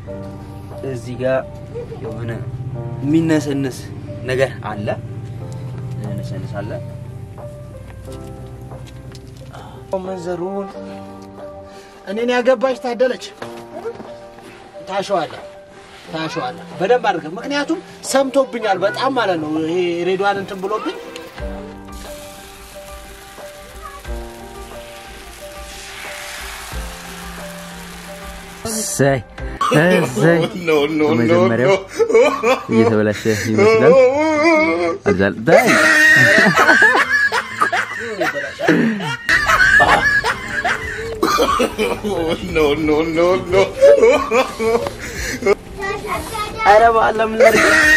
እዚህ ጋር የሆነ የሚነሰንስ ነገር አለ። የሚነሰንስ አለ። መንዘሩን እኔን ያገባች ታደለች። ታሸዋለህ ታሸዋለህ በደንብ አድርገህ። ምክንያቱም ሰምቶብኛል በጣም ማለት ነው። ይሄ ሬዲዋን እንትን ብሎብኝ እሰይ እሰይ በመጀመሪያው እየተበላሸ ይመስላል። አብዛል ዳይ ኧረ በዓለም ላይ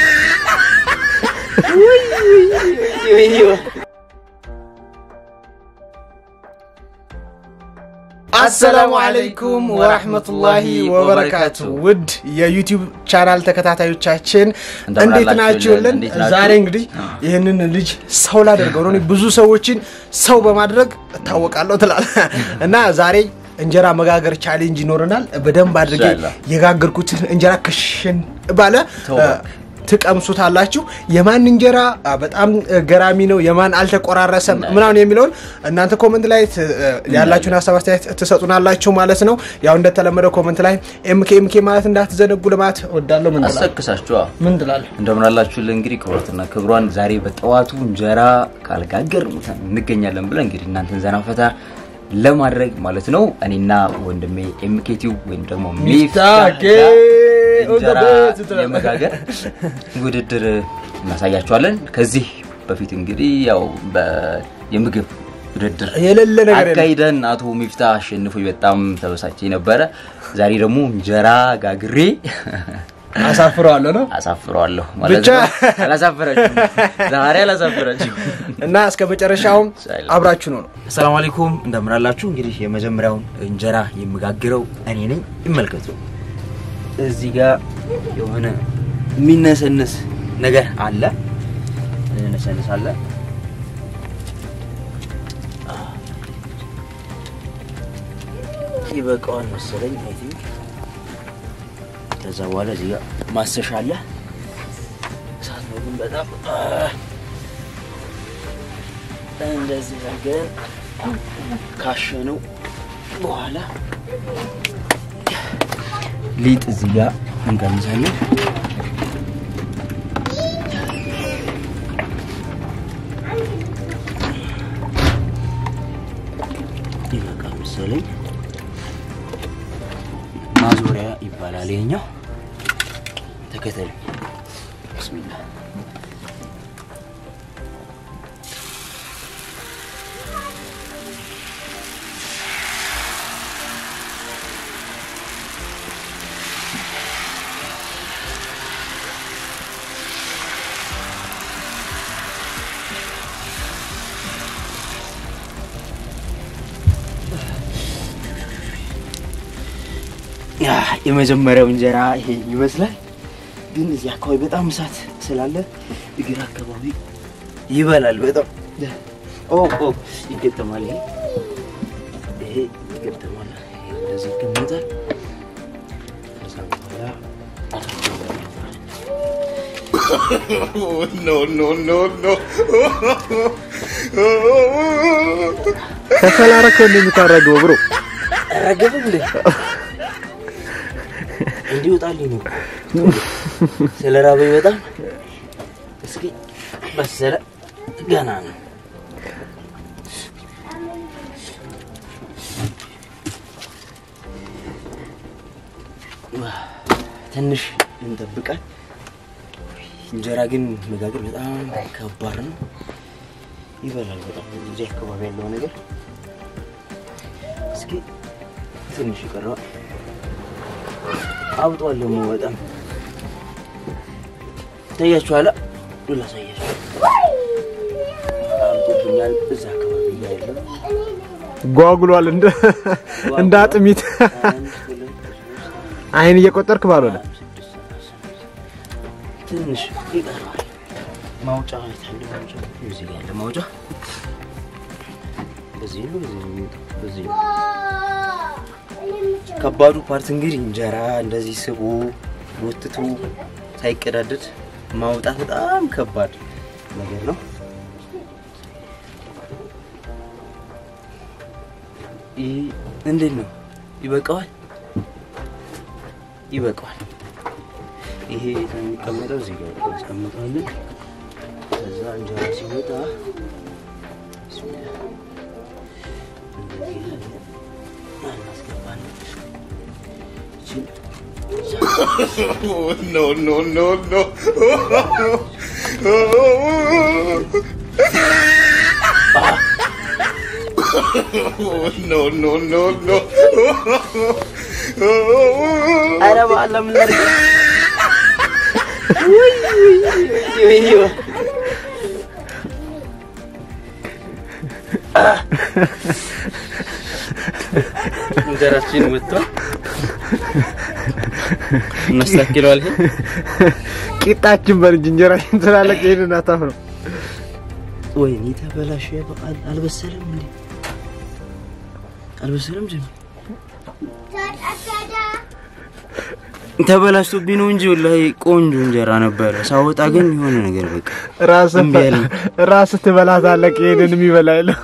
አሰላሙ አለይኩም ወራህመቱላሂ ወበረካቱ። ውድ የዩቲዩብ ቻናል ተከታታዮቻችን እንደምን እንዴት አላችሁልን? ናችሁልን? እንዴት ናችሁ? ዛሬ እንግዲህ ይህንን ልጅ ሰው ላደርገው ነው። እኔ ብዙ ሰዎችን ሰው በማድረግ እታወቃለሁ ትላል እና ዛሬ እንጀራ መጋገር ቻሌንጅ ይኖረናል። በደንብ አድርጌ ኢንሻአላህ። የጋገርኩትን እንጀራ ክሽን ባለ ተው እ፣ ትቀምሱታላችሁ። የማን እንጀራ አ፣ በጣም እ፣ ገራሚ ነው፣ የማን አልተቆራረሰም ምናምን የሚለውን እናንተ ኮመንት ላይ ት- እ፣ ያላችሁን ሀሳብ አስተያየት ትሰጡናላችሁ ማለት ነው። ያው እንደተለመደው ኮመንት ላይ ኤምኬ ኤምኬ ማለት እንዳትዘነጉ ለማለት እወዳለሁ። ምን ትላለህ? አሰክሳችኋ ምን ትላለህ? እንደምን አላችሁልን? እንግዲህ ክብረትና ክብሯን ዛሬ በጠዋቱ እንጀራ ካልጋገር እንገኛለን ብለን እንግዲህ እናንተን ዘና ፈታ ለማድረግ ማለት ነው እኔና ወንድሜ ኤምኬቲው ወይም ደግሞ ሚፍታህ ሚፍታህ እንጀራ ኦዘቤት ትላለህ። የመጋገር ውድድር እናሳያችኋለን። ከዚህ በፊት እንግዲህ ያው በ- የምግብ ውድድር የሌለ ነገር የለም። አካሂደን አቶ ሚፍታህ አሸንፎ በጣም ተበሳጭ ነበረ። ዛሬ ደግሞ እንጀራ ጋግሬ አሳፍረዋለሁ ነው አሳፍረዋለሁ ማለት ብቻ- ነው። አላሳፍራችሁም፣ ዛሬ አላሳፍራችሁም። እና እስከ መጨረሻውም አብራችሁ ነው ነው አሰላሙ አለይኩም እንደምን አላችሁ? እንግዲህ የመጀመሪያውን እንጀራ የምጋግረው እኔ ነኝ። ይመልከቱ። እዚህ ጋር የሆነ የሚነሰንስ ነገር አለ። የሚነሰንስ አለ። ይበቃዋል መሰለኝ አይ ቲንክ። ከዛ በኋላ እዚህ ጋር ማሰሻ አለ። እሳት ነው ግን በጣም አህ፣ እንደዚህ አድርገን ካሸነው በኋላ ሊጥ እዚህ ጋር እንቀምሳለን። ይበቃ መሰለኝ። ማዞሪያ ይባላል ይሄኛው። ተከተሉ። ብስሚላ ያ የመጀመሪያው እንጀራ ይሄ ይመስላል። ግን እዚህ አካባቢ በጣም እሳት ስላለ እግር አካባቢ ይበላል በጣም ኦ ኦ ይገጠማል። ይሄ ይሄ ይገጠማል። ይሄ እንደዚህ ይቀመጣል። ከዛ በኋላ ከሰላረከው እንደሚታረገው ብሮ ረገበ እንዴ እንዲወጣልኝ ነው ስለ ራበኝ በጣም እስኪ በሰለ ገና ነው ትንሽ እንጠብቃል እንጀራ ግን መጋገር በጣም ከባድ ነው ይበላል በጣም እዚህ አካባቢ ያለው ነገር እስኪ ትንሽ ይቀረዋል አብጧል ደግሞ በጣም ታያችኋላ ላሳያችሁ አብጦብኛል እዛ አካባቢ ያለው ጓጉሏል እንደ እንደ አጥሚት አንድ ሁለት ሶስት አይን እየቆጠርክ ባልሆነ አራት ስድስት ሰባት ስምንት ትንሽ ይቀረዋል ማውጫ የታለ ማውጫ እዚህ ጋር ያለ ማውጫ በዚህ ነው በዚህ ነው የሚወጣው በዚህ ነው ከባዱ ፓርት እንግዲህ እንጀራ እንደዚህ ስቦ ጎትቶ ሳይቀዳደድ ማውጣት በጣም ከባድ ነገር ነው። ይህ እንዴት ነው? ይበቃዋል? ይበቃዋል። ይሄ የሚቀመጠው እዚህ ጋር እናስቀምጠዋለን። ከዛ እንጀራ ሲወጣ ቢስሚላህ እንደዚህ ያለ እናስገባለን። ይችን no, no, no, no. no, no, no, no. ኧረ በአላህ ምን ላድርግ? ውይ፣ ውይ፣ ውይ፣ ውይ። እንጀራችን ወጥቷል። እናስተካክለዋል። ይሄ ቂጣችን በልጅ እንጀራችን ስላለቅ ይሄንን አታፍረው። ወይኔ ተበላሸ። በቃል አልበሰለም እንዴ? አልበሰለም ጀሚ ተበላሽቶብኝ ነው እንጂ ወላሂ ቆንጆ እንጀራ ነበረ። ሳወጣ ግን የሆነ ነገር በቃ ራስህ እምቢ አለኝ። ራስህ ትበላታለህ። ይሄንን የሚበላ የለም።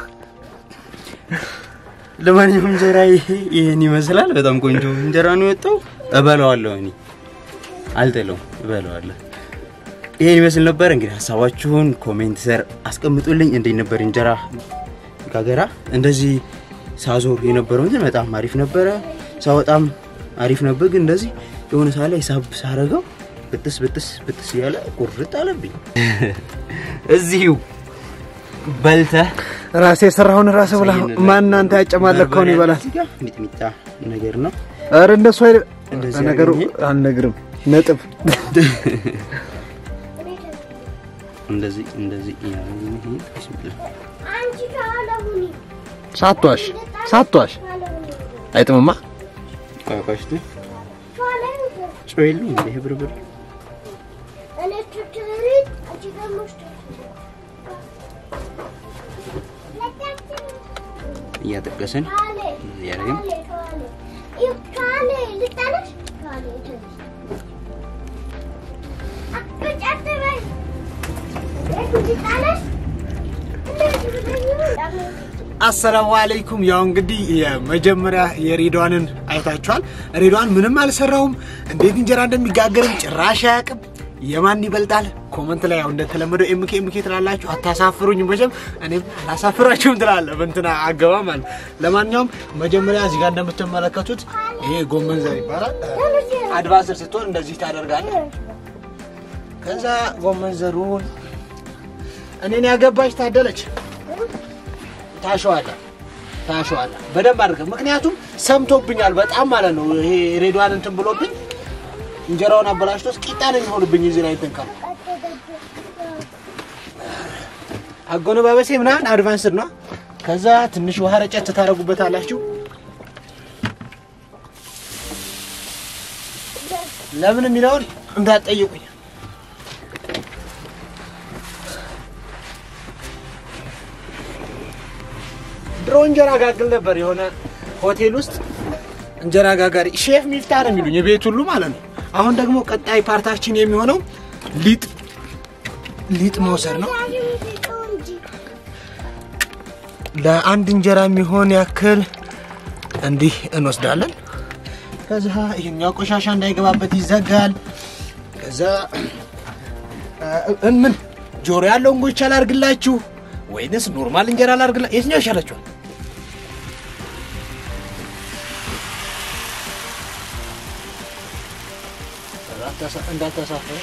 ለማንኛውም እንጀራ ይሄ ይሄን ይመስላል። በጣም ቆንጆ እንጀራ ነው የወጣው። እበላዋለሁ፣ እኔ አልጥለውም፣ እበላዋለሁ። ይሄን ይመስል ነበር። እንግዲህ ሀሳባችሁን ኮሜንት ስር አስቀምጡልኝ። እንዴት ነበር እንጀራ ጋገራ? እንደዚህ ሳዞር የነበረው እንትን በጣም አሪፍ ነበረ። ሳወጣም አሪፍ ነበር። ግን እንደዚህ የሆነ ሰዓት ላይ ሳብ ሳረገው ብጥስ ብጥስ ብጥስ እያለ ቁርጥ አለብኝ። እዚሁ በልተህ ራሴ የሰራውን ራስህ ብላ ማን እናንተ ያጨማለከውን ይበላል። እዚህ ጋር ሚጥሚጣ ነገር ነው። ኧረ እንደሱ አይደል እንደዚህ ነገሩ አድርጌ- አልነግርም። ነጥብ እንደዚህ እንደዚህ እያደረግን ይሄ ቢስሚላህ ሳቷሽ ሳቷሽ አይጥምማ ቋቋሽቱ ጨው የለውም እንደ ይሄ ብርብር እያጠቀስን እያደረግን አሰላሙ አለይኩም። ያው እንግዲህ የመጀመሪያ የሬድዋንን አይታችኋል። ሬድዋን ምንም አልሰራውም። እንዴት እንጀራ እንደሚጋገርም ጭራሽ አያውቅም። የማን ይበልጣል? ኮመንት ላይ ያው እንደተለመደው ኤምኬ ኤምኬ ትላላችሁ። አታሳፍሩኝ። መቼም እኔም አላሳፍራችሁም ትላለ በእንትና አገባ ማለት። ለማንኛውም መጀመሪያ እዚህ ጋር እንደምትመለከቱት ይሄ ጎመን ዘር ይባላል። አድቫንስር ስትሆን እንደዚህ ታደርጋለህ። ከዛ ጎመን ዘሩን እኔን ያገባች ታደለች ታሸዋለህ ታሸዋለህ በደንብ አድርገህ። ምክንያቱም ሰምቶብኛል በጣም ማለት ነው። ይሄ ሬድዋን እንትን ብሎብኝ እንጀራውን አበላሽቶስ ቂጣ ነው የሚሆንብኝ እዚህ ላይ እንትን ካልኩ አጎነባበሴ ምናምን አድቫንስድ ነው። ከዛ ትንሽ ውሃ ረጨት ታደርጉበታላችሁ። ለምን የሚለውን እንዳትጠይቁኝ። ድሮ እንጀራ ጋግል ነበር የሆነ ሆቴል ውስጥ እንጀራ ጋጋሪ ሼፍ ሚፍታ ነው የሚሉኝ የቤት ሁሉ ማለት ነው። አሁን ደግሞ ቀጣይ ፓርታችን የሚሆነው ሊጥ ሊጥ መውሰድ ነው። ለአንድ እንጀራ የሚሆን ያክል እንዲህ እንወስዳለን። ከዛ ይሄኛው ቆሻሻ እንዳይገባበት ይዘጋል። ከዛ እ- ምን ጆሮ ያለው እንጎቻ ላርግላችሁ ወይንስ ኖርማል እንጀራ ላርግላ? የትኛው ይሻላችኋል? እንዳታሳፍረ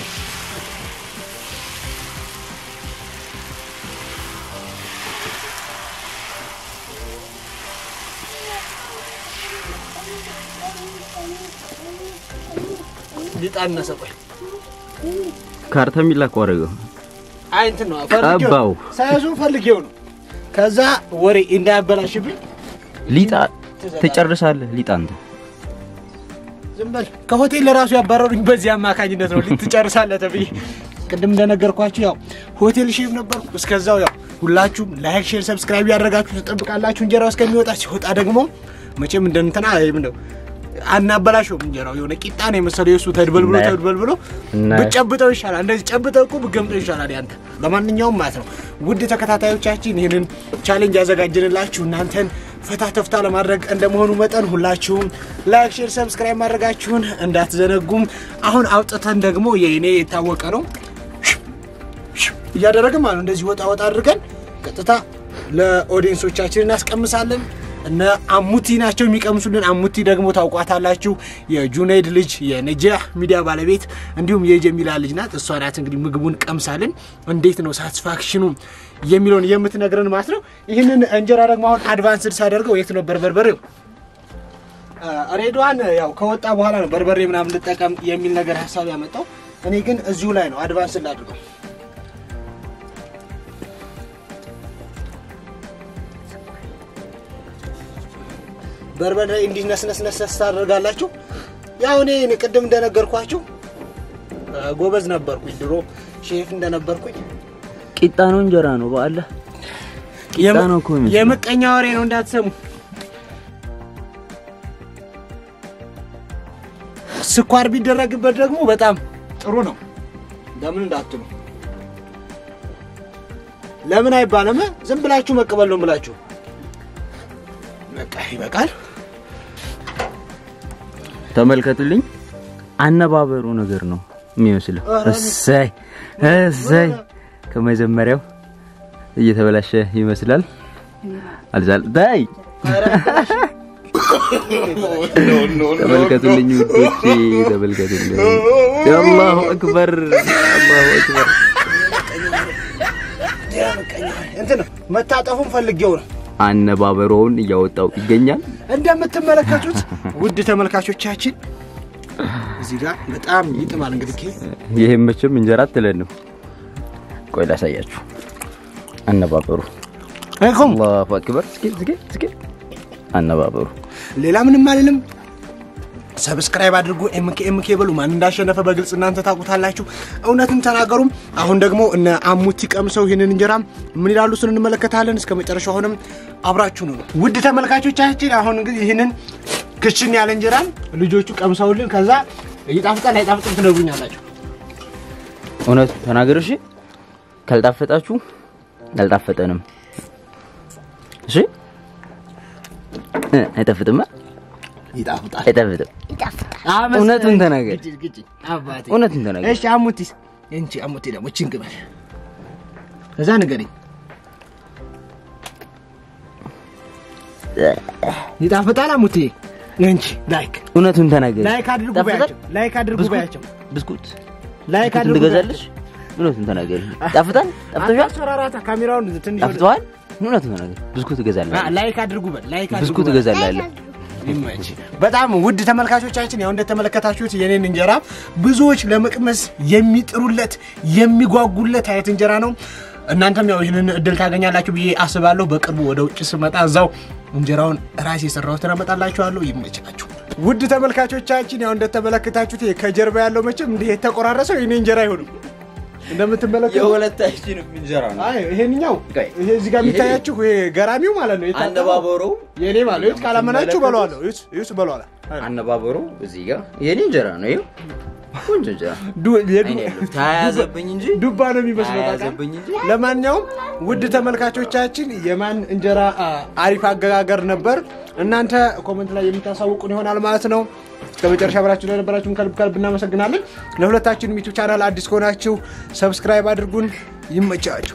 ሊጣነሰ ቆይ ካርታ የሚላከው አደረገው አይ እንትን ነው ፈልጌው ቀባው። ሳያዙን ፈልጌው ነው። ከዛ ወሬ እንዳያበላሽብኝ ሊጣ ትጨርሳለህ። ሊጣ አንተ ዝም በል። ከሆቴል ለራሱ ያባረሩኝ በዚህ አማካኝነት ነው። ልትጨርሳለህ ተብዬ ቅድም እንደነገርኳችሁ ያው ሆቴል ሼፍ ነበርኩ። እስከዛው ያው ሁላችሁም ላይክ፣ ሼር፣ ሰብስክራይብ ያደረጋችሁ ትጠብቃላችሁ እንጀራው እስከሚወጣ። ሲወጣ ደግሞ መቼም እንደ እንትና ይሄም ነው አናበላሸውም። እንጀራው የሆነ ቂጣ ነው የመሰለው የእሱ ተድበልብሎ እናያለን። ተድበልብሎ እናያለን። ብጨብጠው ይሻላል። እንደዚህ ጨብጠው እኮ ብገምጠው ይሻላል ያንተ። ለማንኛውም ማለት ነው ውድ ተከታታዮቻችን ይህንን ቻሌንጅ ያዘጋጅንላችሁ እናንተን ፈታ ተፍታ ለማድረግ እንደመሆኑ መጠን ሁላችሁም ላይክ፣ ሼር፣ ሰብስክራይብ ማድረጋችሁን እንዳትዘነጉም። አሁን አውጥተን ደግሞ የእኔ የታወቀ ነው እያደረግን ማለት ነው እንደዚህ ወጣ ወጣ አድርገን ቀጥታ ለኦዲየንሶቻችን እናስቀምሳለን። እነ አሙቲ ናቸው የሚቀምሱልን። አሙቲ ደግሞ ታውቋታላችሁ፣ የጁነይድ ልጅ የነጃህ ሚዲያ ባለቤት እንዲሁም የጀሚላ ልጅ ናት። እሷ ናት እንግዲህ ምግቡን ቀምሳልን እንዴት ነው ሳቲስፋክሽኑ የሚለውን የምትነግረን ማለት ነው። ይህንን እንጀራ ደግሞ አሁን አድቫንስድ ሳደርገው የት ነበር በርበሬው? ሬድዋን ያው ከወጣ በኋላ ነው በርበሬ ምናምን ልጠቀም የሚል ነገር ሀሳብ ያመጣው። እኔ ግን እዚሁ ላይ ነው አድቫንስድ ላድርገው። በርበሬ እንዲህ ነስነስነስ ታደርጋላችሁ። ያው እኔ እኔ ቅድም እንደነገርኳችሁ እ፣ ጎበዝ ነበርኩኝ ድሮ ሼፍ እንደነበርኩኝ። ቂጣ ነው እንጀራ ነው በአለ ቂጣ ነው እኮ የሚመስለው። የምቀኛ ወሬ ነው እንዳትሰሙ። ስኳር ቢደረግበት ደግሞ በጣም ጥሩ ነው። ለምን እንዳትሉ ለምን አይባልም። ዝም ብላችሁ መቀበል ነው ብላችሁ በቃ ይበቃል። ተመልከቱልኝ። አነባበሩ ነገር ነው የሚመስለው። ኧረ እሰይ እሰይ ከመጀመሪያው እየተበላሸ ይመስላል። አልዛል ዳይ no, no, no, ተመልከቱልኝ no. ውዶቼ፣ ተመልከቱልኝ። አላሁ አክበር አላሁ አክበር። እንትን ነው መታጠፉን ፈልጌው ነው። አነባበሮውን እያወጣው ይገኛል። እንደምትመለከቱት ውድ ተመልካቾቻችን እዚህ ጋር በጣም ይጥማል። እንግዲህ ኬ ይሄም መቼም እንጀራ አትለንም። ቆይ ላሳያችሁ አነባበሩ። አይኮም አላሁ አክበር። እስኪ እስኪ እስኪ አነባበሩ ሌላ ምንም አልልም። ሰብስክራይብ አድርጉ። ኤምኬ ኤምኬ በሉ። ማን እንዳሸነፈ በግልጽ እናንተ ታውቁታላችሁ። እውነትን ተናገሩም። አሁን ደግሞ እነ አሙቲ ቀምሰው ይህንን እንጀራ ምን ይላሉ ስን እንመለከታለን። እስከ መጨረሻው ሆነም አብራችሁ ነው። ውድ ተመልካቾቻችን አሁን እንግዲህ ይህንን ክችን ያለ እንጀራን ልጆቹ ቀምሰውልን ከዛ ይጣፍጣል አይጣፍጥም ትነግሩኛላችሁ። እውነቱ ተናገር። እሺ ካልጣፈጣችሁ አልጣፈጠንም። እሺ እ አይጣፍጥማ ይጣፍጣል። አይጣፍጥም። እውነቱን ተናገር። ግጭ ግጭ አባቴ እውነቱን ተናገር። እሺ አሙቲስ እንቺ አሙቲ ደግሞ እቺን ግበል ከዛ ንገረኝ። ይጣፍጣል አሙቲ እንቺ ላይክ እውነቱን ተናገር። ላይክ አድርጉ ይጣፍጣል? በያቸው ላይክ አድርጉ ብስኩት? በያቸው ብስኩት ላይክ ብስኩት አድርጉ ትገዛለሽ? እውነቱን ተናገር። ጣፍጣል? ጣፍቶሻል? አስፈራራታ ካሜራውን ትንሽ ወደ- ጣፍተዋል? እውነቱን ተናገር። ብስኩት እገዛለሁ። አ፣ ላይክ አድርጉ በል ላይክ አድርጉ ብስኩት በል። እገዛለሁ። ይመች። በጣም ውድ ተመልካቾቻችን ያው እንደተመለከታችሁት የኔን እንጀራ ብዙዎች ለመቅመስ የሚጥሩለት የሚጓጉለት አይነት እንጀራ ነው። እናንተም ያው ይህንን እድል ታገኛላችሁ ብዬ አስባለሁ። በቅርቡ ወደ ውጭ ስመጣ እዛው እንጀራውን ራሴ የሰራሁትን አመጣላችኋለሁ። ይመቻችሁ። ውድ ተመልካቾቻችን ያው እንደተመለከታችሁት ይሄ ከጀርባ ያለው መቼም እንዲህ የተቆራረሰው የኔ እንጀራ አይሆንም። እንደምትመለከቱ የሁለታችንም እንጀራ ነው። አይ ይሄንኛው ቆይ፣ ይሄ እዚህ ጋር ይሄ- የሚታያችሁ ይሄ ገራሚው ማለት ነው። የታጠበው አነባበሩ የኔ ማለት ነው። ካላመናችሁ በለዋለሁ። ይስ ይስ በለዋለሁ። አነባበሩ እዚህ ጋር የኔ እንጀራ ነው። ይኸው ቆንጆ እንጀራ ዱ- የዱ- አይኔ ያለው ተያያዘብኝ እንጂ ዱባ ነው የሚመስለው። ታውቃለህ? ተያያዘብኝ እንጂ ለማንኛውም ውድ ተመልካቾቻችን የማን እንጀራ አ, አሪፍ አገጋገር ነበር እናንተ ኮመንት ላይ የምታሳውቁን ይሆናል ማለት ነው። እስከ መጨረሻ አብራችሁ ለነበራችሁን ከልብ ከልብ እናመሰግናለን። ለሁለታችንም ዩቱብ ቻናል አዲስ ከሆናችሁ ሰብስክራይብ አድርጉን። ይመቻችሁ።